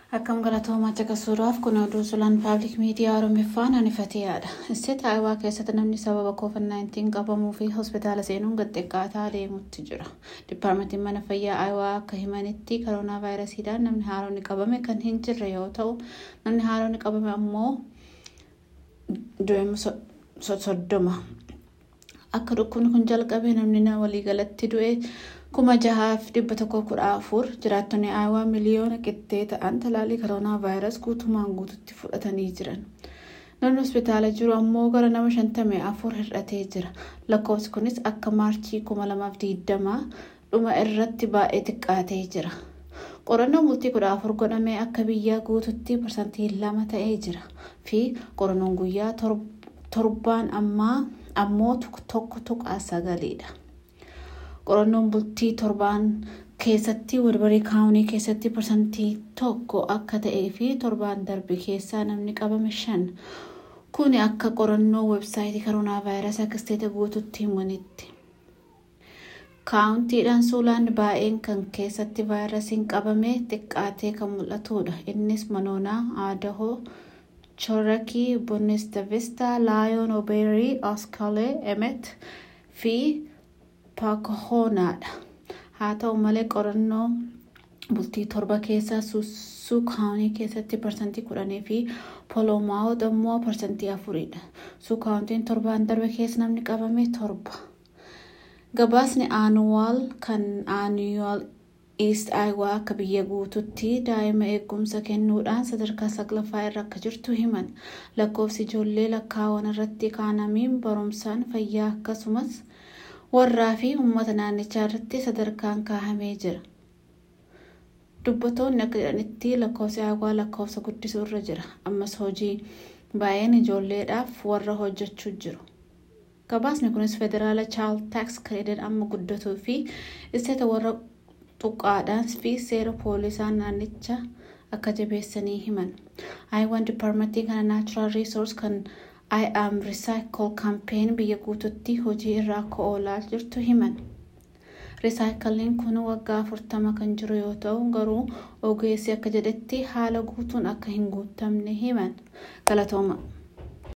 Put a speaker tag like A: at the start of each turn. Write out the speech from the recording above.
A: Akkam galatoomaa caqasuudhaaf kun oduu sulaan paablik miidiyaa Oromiffaan anifateedha. Isteet Aayawaa keessatti namni sababa COVID-19 qabamuu fi hospitaala seenuun gaxxiqqaataa deemutti jira. Dipaarmentiin mana fayyaa Aayawaa akka himanitti koroonaa vaayirasiidhaan namni haaronni qabame kan hin jirre yoo ta'u namni haaronni qabame ammoo du'e soddoma. Akka dhukkubni kun jalqabe namni waliigalatti du'e kuma jahaaf dhibba tokko kudha afur jiraattonni aayawaa miliyoona qixxee ta'an talaalii koroonaa vaayirasii guutumaan guututti fudhatanii jiran. Namni hospitaala jiru ammoo gara nama shantamii afur hir'atee jira. Lakkoofsi kunis akka maarchii kuma lamaaf digdamaa dhuma irratti baay'ee xiqqaatee jira. Qorannoon bultii kudha afur godhamee akka biyya guututti parsantii lama ta'ee jira fi qorannoon guyyaa torbaan ammoo tokko tuqaa sagaliidha. qorannoon bultii torbaan keessatti walbarii kaawunii keessatti parsantii tokko akka ta'ee fi torbaan darbe keessaa namni qabame shan kuni akka qorannoo websaayitii koroonaa vaayirasii akka isteeta guututti himanitti. kaawuntiidhaan suulaan baay'een kan keessatti vaayirasiin qabame xiqqaatee kan mul'atudha innis manoonaa aadahoo chorakii bonnestavista laayoon obeerii oskalee emet fi paakahoonaadha haa ta'u malee qorannoo bultii torba keessaa suusuu kaawunii keessatti parsantii kudhanii fi poloomaawot ammoo parsantii afuridha suukaawuntiin torbaan darbe keessa namni qabame torba gabaasni aanuwaal kan aanuwaal iist aayawaa akka biyya guututti daa'ima eegumsa kennuudhaan sadarkaa saglaffaa irra akka jirtu himan lakkoofsi ijoollee lakkaawwan irratti kaanamiin barumsaan fayyaa akkasumas warraa fi uummata naannichaa irratti sadarkaan kaahamee jira. Dubbatoonni akka jedhanitti lakkoofsi aayawaa lakkoofsa guddisuu irra jira. Ammas hojii baay'een ijoolleedhaaf warra hojjechuu jiru. Gabaasni kunis federaala chaal taaks kireedin amma guddatuu fi isteeta warra xuqqaadhaan fi seera poolisaan naannicha akka jabeessanii himan. Aayawaan dipaarmentii kana naachuraal riisoors kan I am recycle campaign biyya guututti hojii irra akka oolaa jirtu himan. Resaayikaliin kun waggaa afurtama kan jiru yoo ta'u garuu ogeessi akka jedhetti haala guutuun akka hin guutamne himan. Galatooma.